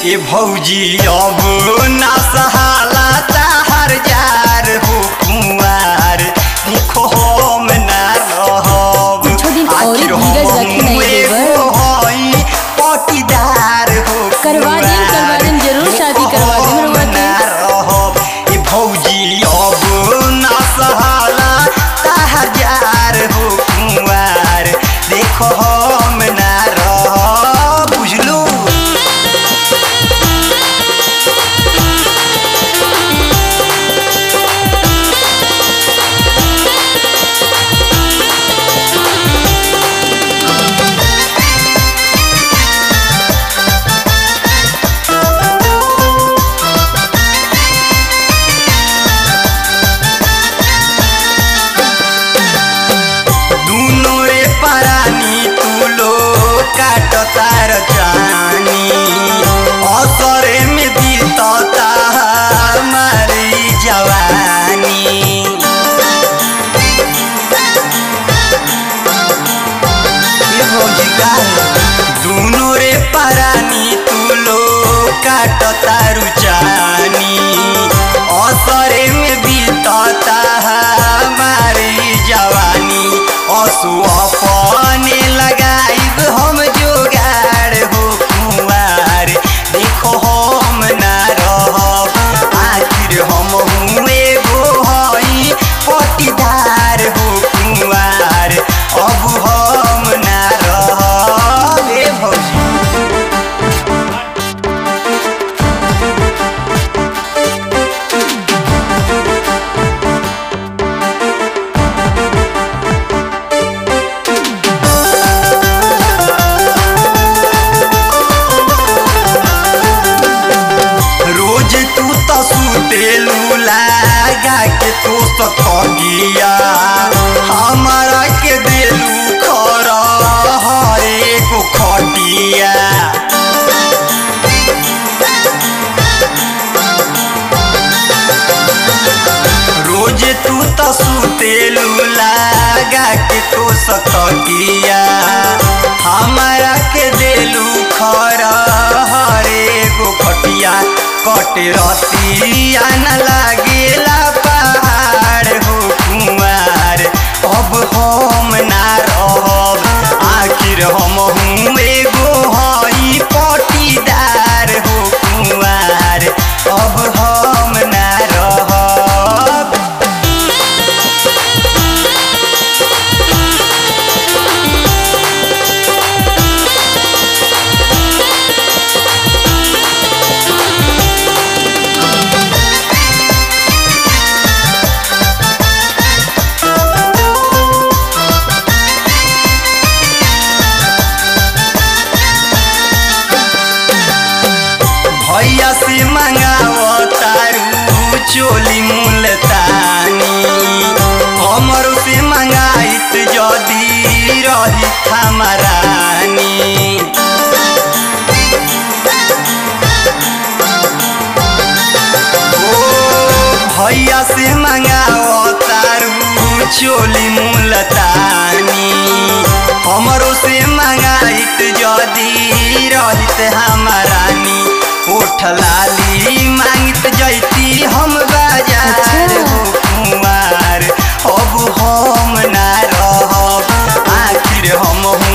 ए भौजी अब ना सहाला ताहर जार हो कुंवार देखो हम ना रहब कुछ दिन और आखिर धीरज हम रखी नहीं एगो देवर। हई पटीदार हो करवा देम, करवा देम, जरूर शादी करवा देम रउआ के। ना रहब ए भौजी अब ना सहाला ताहर जार हो कुंवार देखो हम ना रहब बुझलू दुनो रे परानी तुलो काट तार जानी असरे में बीतता हमारी जवानी ये भौजी का दुनो रे परानी तुलो काट तारु जानी असरे में बीतता हमारी जवानी असु अपने लगाइब हम जोगाड़ हो कुंवार देखो हम ना रहब आखिर हम हूँ एगो हई पटीदार हो कुंवार अब हम ना रहब ए भौजी रोज तू तो सुतेलू लगा के तू सतगिया हमारा के देलू खर हरे को खटिया रोज तू तो सुतेलू लगा के तू सतगिया हमारा के देलू खर हरे गो खटिया कट रतिया न लागेला पहाड़ हो कुमार अब हम ना रहब आखिर हम हूँ एगो हई पटीदार हो कुमार अब हम ना रहब भैया से मंगाओ तारू चोली मुलतानी हमरो से मंगाइत जदी रही हमारानी ओ भैया से मंगाओ तारू चोली मुलतानी हमरो से मंगाइत जदी रहित हमारानी ओठ लाली मांगित जैती हम बाजार अच्छा। हो कुमार अब हम ना रहब आखिर हम